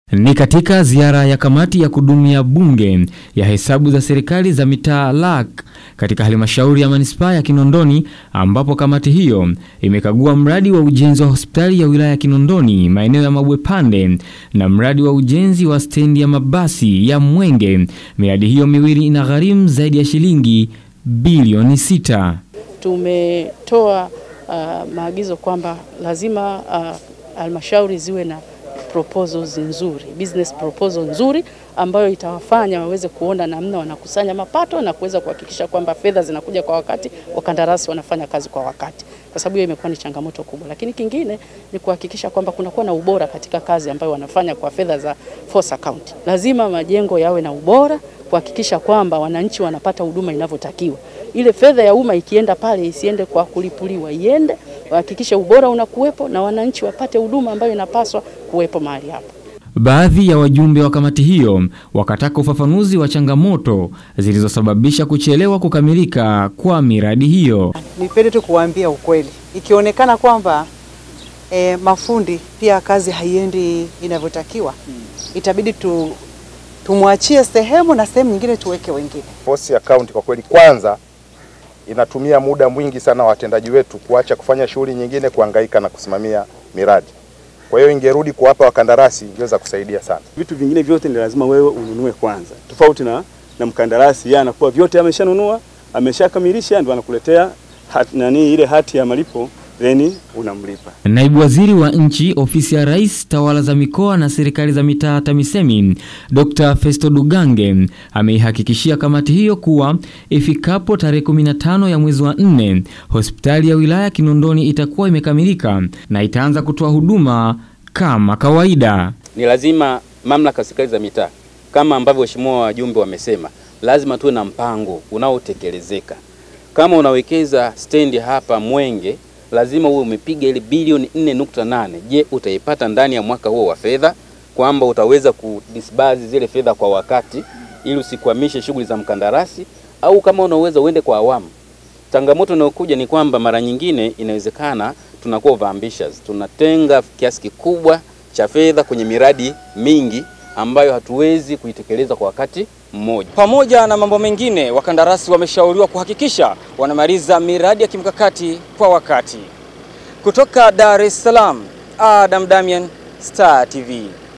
Ni katika ziara ya kamati ya kudumu ya bunge ya hesabu za serikali za mitaa LAC katika halmashauri ya manispaa ya Kinondoni ambapo kamati hiyo imekagua mradi wa ujenzi wa hospitali ya wilaya ya Kinondoni maeneo ya Mabwepande na mradi wa ujenzi wa stendi ya mabasi ya Mwenge. Miradi hiyo miwili inagharimu zaidi ya shilingi bilioni sita. Tumetoa uh, maagizo kwamba lazima halmashauri uh, ziwe na proposals nzuri, business proposal nzuri ambayo itawafanya waweze kuona namna wanakusanya mapato na kuweza kuhakikisha kwamba fedha zinakuja kwa wakati, wakandarasi wanafanya kazi kwa wakati, kwa sababu hiyo imekuwa ni changamoto kubwa. Lakini kingine ni kuhakikisha kwamba kunakuwa na ubora katika kazi ambayo wanafanya kwa fedha za force account. Lazima majengo yawe na ubora, kuhakikisha kwamba wananchi wanapata huduma inavyotakiwa. Ile fedha ya umma ikienda pale isiende kwa kulipuliwa, iende wahakikishe ubora unakuwepo na wananchi wapate huduma ambayo inapaswa kuwepo mahali hapo. Baadhi ya wajumbe wa kamati hiyo wakataka ufafanuzi wa changamoto zilizosababisha kuchelewa kukamilika kwa miradi hiyo. Nipende tu kuwaambia ukweli, ikionekana kwamba e, mafundi pia kazi haiendi inavyotakiwa, itabidi tu tumwachie sehemu na sehemu nyingine tuweke wengine. Force account kwa kweli, kwanza inatumia muda mwingi sana watendaji wetu kuacha kufanya shughuli nyingine, kuhangaika na kusimamia miradi. Kwa hiyo ingerudi kuwapa wakandarasi ingeweza kusaidia sana. Vitu vingine vyote ni lazima wewe ununue kwanza, tofauti na, na mkandarasi yeye anakuwa vyote ameshanunua ameshakamilisha, ndio anakuletea hat, nani ile hati ya malipo then unamlipa. Naibu Waziri wa Nchi, Ofisi ya Rais, Tawala za Mikoa na Serikali za Mitaa, TAMISEMI, Dr. Festo Dugange ameihakikishia kamati hiyo kuwa ifikapo tarehe 15 ya mwezi wa 4 hospitali ya wilaya Kinondoni itakuwa imekamilika na itaanza kutoa huduma kama kawaida. Ni lazima mamlaka serikali za mitaa kama ambavyo waheshimiwa wajumbe wamesema, lazima tuwe na mpango unaotekelezeka. Kama unawekeza stendi hapa Mwenge lazima uwe umepiga ile bilioni 4.8. Je, utaipata ndani ya mwaka huo wa fedha, kwamba utaweza kudisburse zile fedha kwa wakati ili usikwamishe shughuli za mkandarasi, au kama unaweza uende kwa awamu. Changamoto inayokuja ni kwamba mara nyingine inawezekana tunakuwa over ambitious, tunatenga kiasi kikubwa cha fedha kwenye miradi mingi ambayo hatuwezi kuitekeleza kwa wakati mmoja. Pamoja na mambo mengine, wakandarasi wameshauriwa kuhakikisha wanamaliza miradi ya kimkakati kwa wakati. Kutoka Dar es Salaam, Adam Damian, Star TV.